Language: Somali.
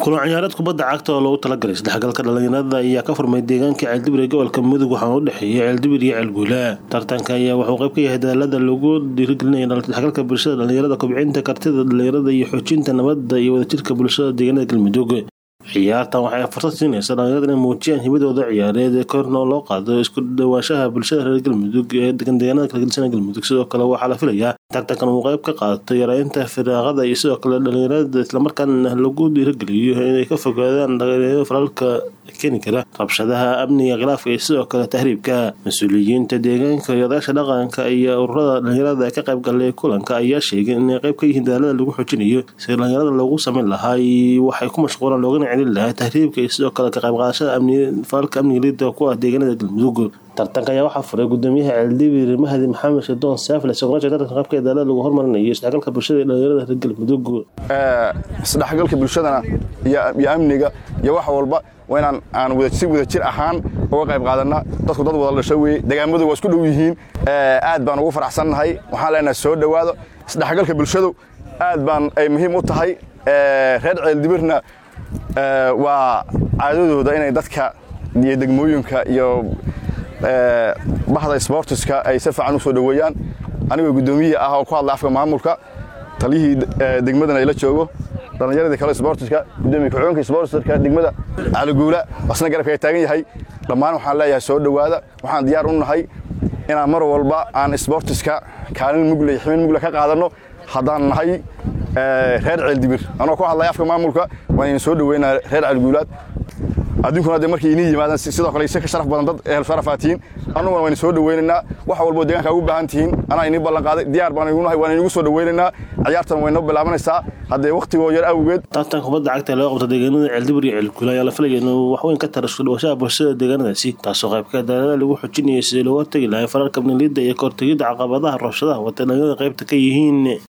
kulan ciyaareed kubadda cagta oo loogu talagalay isdhexgalka dhalinyarada ayaa ka furmay deegaanka ceeldibir ee gobolka mudug waxaana u dhexeeya ceeldibir iyo ceelguula tartanka ayaa wuxuu qayb ka yahay dadaalada lagu dhiirigelinaya isdhexgalka bulshada dhalinyarada kobcinta kartida dhalinyarada iyo xoojinta nabadda iyo wadajirka bulshada deegaanada galmudug ciyaartan waxay fursad siinaysa dhalinyarada inay muujiyaan hibadooda ciyaareed ee korna loo qaado isku dhawaanshaha bulshada reer galmudug ee degan deegaanada kala gedisan galmudug sidoo kale waxaa la filayaa tartankan uu qayb ka qaato yareynta firaaqada iyo sidoo kale dhalinyarada islamarkaana lagu dhiirigeliyo inay ka fogaadaan dhalinyarada falalka keeni kara rabshadaha amniga khilaafka iyo sidoo kale tahriibka mas-uuliyiinta deegaanka iyo odayaasha dhaqanka iyo ururada dhalinyarada ee ka qayb galay kulanka ayaa sheegay inay qayb ka yihiin dadaalada lagu xoojinayo si dhalinyarada loogu sameyn lahaa waxay ku mashquulaan loogana celin lahaa tahriibka iyo sidoo kale ka qayb qaadashada falalka amniga liida ku ah deegaanada galmudug tartanka ayaa waxaa furay gudoomiyaha ceeldibir mahdi maxamed shadoon saafle isagoo tartanka qaybka dadaalada lagu hormarinayo isdhexgalka bulshada iyo dhalinyarada reer galmudug isdhexgalka bulshadana iyo amniga iyo wax walba waa inaan aan si wadajir ahaan uga qayb qaadanna dadku dad wada dhasho weye degaamadu waa isku dhow yihiin aad baan ugu faraxsannahay waxaan leenahay soo dhowaado isdhexgalka bulshadu aad baan ay muhiim u tahay reer ceeldibirna waa caadadooda inay dadka iyo degmooyinka iyo bahda sbortiska ay si fiican u soo dhoweeyaan anigoo guddoomiyihi ah oo ku hadlay afka maamulka taliyihii degmadana ay la joogo dhallinyaradii kale sbortiska gudoomiye ku-xigeenka sbortiska degmada caliguula asna garabka ay taagan yahay dhammaan waxaan leeyahay soo dhowaada waxaan diyaar u nahay inaan mar walba aan sbortiska kaalin mugle iyo xibin mugle ka qaadanno haddaan nahay reer ceeldibir anoo ku hadlay afka maamulka waan idin soo dhoweynaa reer caliguulaad adduunkuna de markay inii yimaadaan sidoo kale ise ka sharaf badan dad ehel sharafaad tihiin annuguna waan soo dhoweynaynaa wax walboo deegaanka ugu baahan tihiin anaa inii ballan qaaday diyaar baan igu nahay waan inigu soo dhoweynaynaa ciyaartan way noo bilaabanaysaa haddee wakhtigoo yar awgeed tartanka kubadda cagta ee laga qabto deegaanada ceeldibir iyo ceelguula ayaa la filaya inuu waxweyn ka tara isku dhawashaha bulshada deegaanadaasi taasoo qaybka dadaalada lagu xoojinayay sidii looga tegi lahay fararka amniliidda iyo kahortegidda caqabadaha rabshadaha wata dhalinyarada qaybta ka yihiin